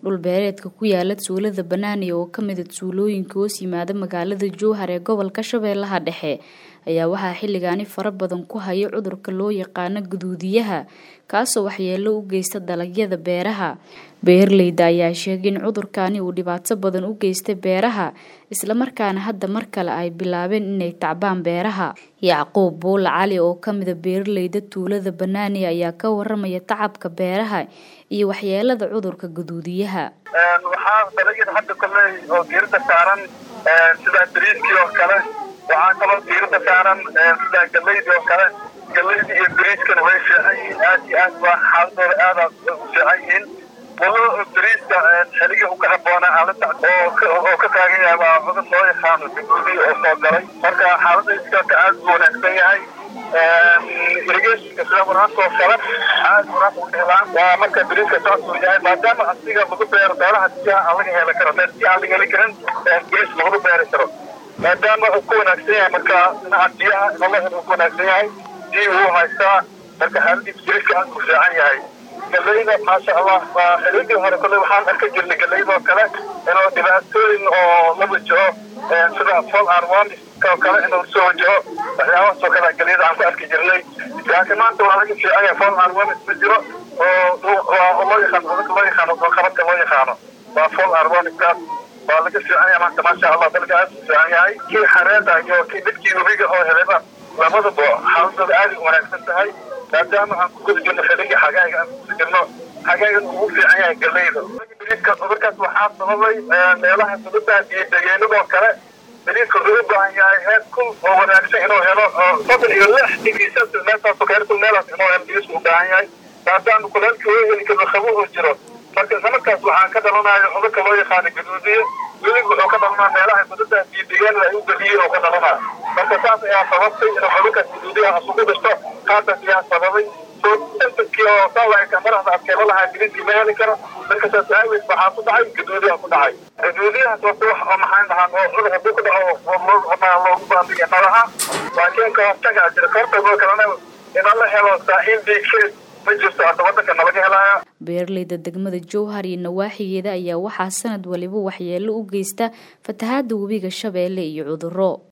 dhulbeereedka ku yaala tuulada banaani oo kamida tuulooyinka hoos yimaada magaalada jowhar ee gobolka shabeellaha dhexe ayaa waxaa xilligaani fara badan ku haya cudurka loo yaqaano guduudiyaha kaasoo waxyeelo u geysta dalagyada beeraha beeraleyda ayaa sheegay in cudurkaani uu dhibaato badan u geystay beeraha islamarkaana hadda mar kale ay bilaabeen inay tacbaan beeraha yacquub buula cali oo kamida beeraleyda tuulada banaani ayaa ka waramaya tacabka beeraha iyo waxyeelada cudurka guduudiyaha waxaa dalagyada hadda koley oo diirada saaran sida bariiskii oo kale waxaa kaloo diirada saaran sida galeydii oo kale galeydii iyo bariiskana way fiican yihiin aad iyo aad waa xaaladooda aada u fiican yihiin walo bariiska xeligii uka haboona aalada oo ka taagan yahay waa cudur loo yaqaano guduudi oo soo galay marka xaalada iskaaka aad u wanaagsan yahay irigeshka sida waraabka oo kale aad waraabka u helaan waa marka bariiska saasuu yahay maadaama asiga lagu beero beeraha biyaha aan laga heli karo meel biya aan laga heli karin bariis laguma beeri karo maadaama uu ku wanaagsan yahay marka dhinaca biyaha inola helo uu ku wanaagsan yahay biyi wuu haystaa marka xaaladiisa bariiska aad u fiican yahay galeyda maasha allah waa xilidii hore kolley waxaan arka jirnay galeyda oo kale inuu dhibaatooyin oo la wajaho sida fol arwamis oo kale inuu soo wajaho waxyaabahaas oo kale galeyda aan ku arki jirnay laakiin maanta waa laga fiican yahay fol arwamis ma jiro oo loo yaqaano cudurka loo yaqaano qabadka loo yaqaano waa fol arwamiskaas waa laga fiican yahay maanta maasha allah dalka aad u fiican yahay kii xareeda iyo kii dadkii webiga oo helayba labadaba xaaladooda aad u wanaagsan tahay maadaama aan ku guda jirno xilligii xagaaga aan kuguda jirno xagaagan ugu fiican yahay galeyda bariiska cudurkaas waxaa sababay meelaha dulada iyo degeenadoo kale bariiska wuxuu u baahan yahay heer kul oo wanaagsan inuu helo oo soddon iyo lix digrii celsius meeltaasoo heer kul meelaas inuu helo bariisku u baahan yahay maadaama kuleelka oo heli karno qabo uu jiro marka islamarkaas waxaa ka dhalanayo cudurka loo yaqaano gaduudiye welig wuxuu ka dhalanaa meelaha dulada iyo deegaanada ay u geliyeen oo ka dhalanaa marka saas ayaa sababtay inuu cudurkaas gaduudiyaha isugu dhashto qaataas ayaa sababay sosantankii oo saalaka madaxda adkeelo lahaa biriiskii ma heli karo marka saas aaweed waxaa ku dhacay gaduudiyaha ku dhacay gaduudiyahaas waa wax oo maxaan dhahaan oo cudur hadduu ku dhaco loogu baandiya malaha laakiin ka hortagaa jira ka hortagoo kalena ina la helo saaxiil biigkeed ma jirto hadda wadanka nalaga helaya beeraleyda degmada jowhar iyo nawaaxigeeda ayaa waxaa sanad waliba waxyeelo u geysta fatahaada webiga shabeelle iyo cuduro